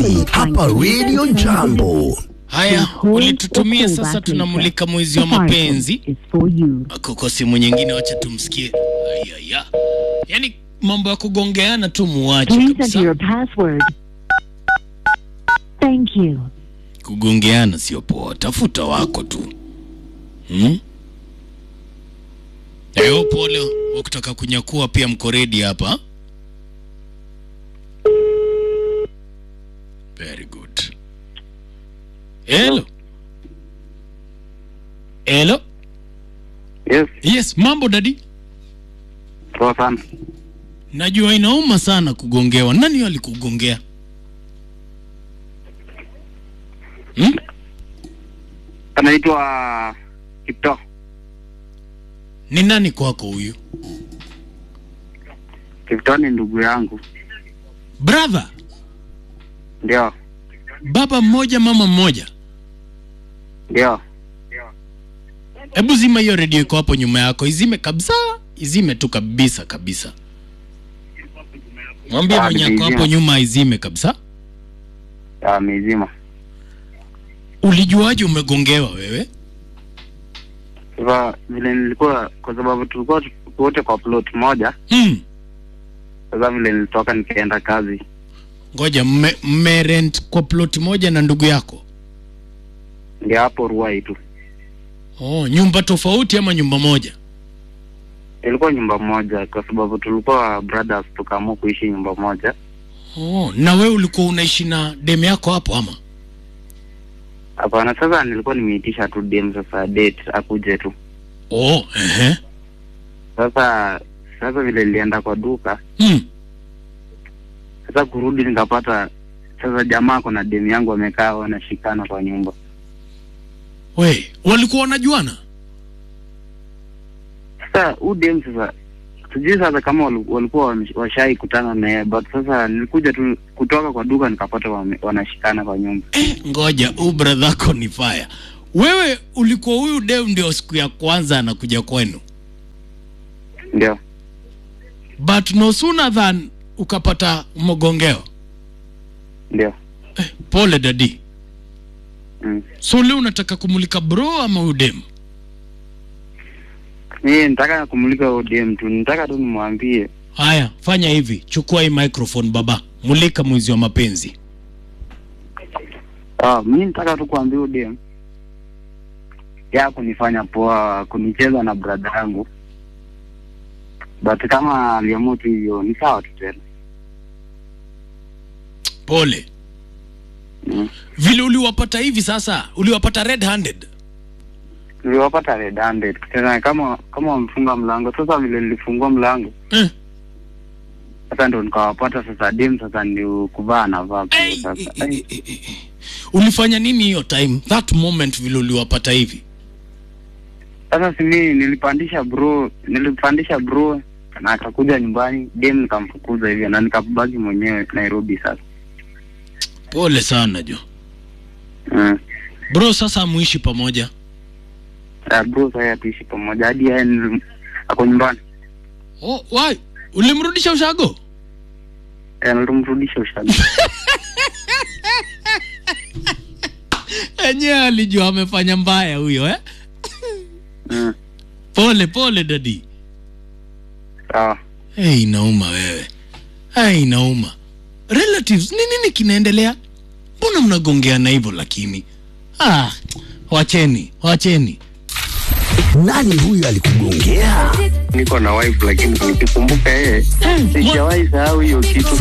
Kisi hapa Radio Jambo. Haya, ulitutumia sasa, tunamulika mwezi wa mapenzi. Kuko simu nyingine, wacha tumsikie. Ayaya, yaani mambo ya kugongeana tu muwache Please enter your kabisa. password. Thank you. Kugongeana sio poa, tafuta wako tu hmm? Eyo, pole wa kutaka kunyakua pia mko ready hapa. Very good. Hello. Hello. Yes, Yes, mambo dadi. poa sana. Najua inauma sana kugongewa. Nani alikugongea? Hmm? Anaitwa Kipto. Ni nani kwako huyu? Kipto ni ndugu yangu, Brother, ndio baba mmoja mama mmoja. ndio. Hebu zima hiyo redio iko hapo nyuma yako, izime kabisa, izime tu kabisa kabisa. Mwambie Ah, mwenye ako nimeizima. hapo nyuma izime kabisa. Ah, mizima. Ulijuaje umegongewa wewe? Sasa vile nilikuwa, kwa sababu tulikuwa tu- wote kwa plot moja. Hmm. Sasa vile nilitoka nikaenda kazi, Ngoja, mme, mme rent kwa plot moja na ndugu yako? ndio hapo Ruai tu. Oh, nyumba tofauti ama nyumba moja? Ilikuwa nyumba moja, kwa sababu tulikuwa brothers, tukaamua kuishi nyumba moja. Oh, na wewe ulikuwa unaishi na dem yako hapo ama? Hapana, sasa nilikuwa nimeitisha tu dem, sasa date akuje tu. Oh, ehe. Sasa sasa vile nilienda kwa duka, Hmm. sasa kurudi nikapata sasa jamaa kuna dem yangu wamekaa wanashikana kwa nyumba. We, walikuwa wanajuana? Sasa huu dem sasa sijui sasa kama wali- walikuwa wame- washai kutana na yeye but sasa nilikuja tu kutoka kwa duka nikapata wame, wanashikana kwa nyumba. Eh, ngoja, huu brother yako ni fire. Wewe ulikuwa huyu dem ndio siku ya kwanza anakuja kwenu, Ndio. but no sooner than ukapata mgongeo. Ndio. Eh, pole dadi. Mm. So leo unataka kumulika bro ama huyu dem? Mimi nitaka kumulika huyo dem tu. Nitaka tu nimwambie Haya, fanya hivi, chukua hii microphone baba, mulika mwezi wa mapenzi. ah, mimi nitaka tu kuambia huyo dem ya kunifanya poa kunicheza na brother yangu. But kama aliamua tu hivyo ni sawa tu tena. Pole. Mm. Vile uliwapata hivi sasa, uliwapata red handed. Niliwapata red handed tena kama kama wamefunga mlango. Sasa vile nilifungua mlango Eh. sasa ndo nikawapata sasa dem sasa ndio kuvaa anavaa nguo Hey, sasa. eh, eh, eh, eh, eh. Ulifanya nini hiyo time? That moment vile uliwapata hivi? Sasa si mimi nilipandisha bro, nilipandisha bro na akakuja nyumbani, dem nikamfukuza hivyo na nikabaki mwenyewe Nairobi sasa. Pole sana jo. Mm. Bro, sasa muishi pamoja. Uh, bro sasa hatuishi pamoja hadi yeye ni- ako nyumbani. Oh, why? Ulimrudisha ushago? Eh, nilimrudisha ushago. Enyewe alijua amefanya mbaya huyo eh? Mm. Pole pole dadi. Sawa. Hey, inauma wewe. Hey, inauma. Relatives, ni nini kinaendelea? Mbona mnagongeana hivyo lakini? Ah, wacheni, wacheni. Nani huyu alikugongea? Niko na wife lakini nikikumbuka yeye sijawahi sahau hiyo kitu.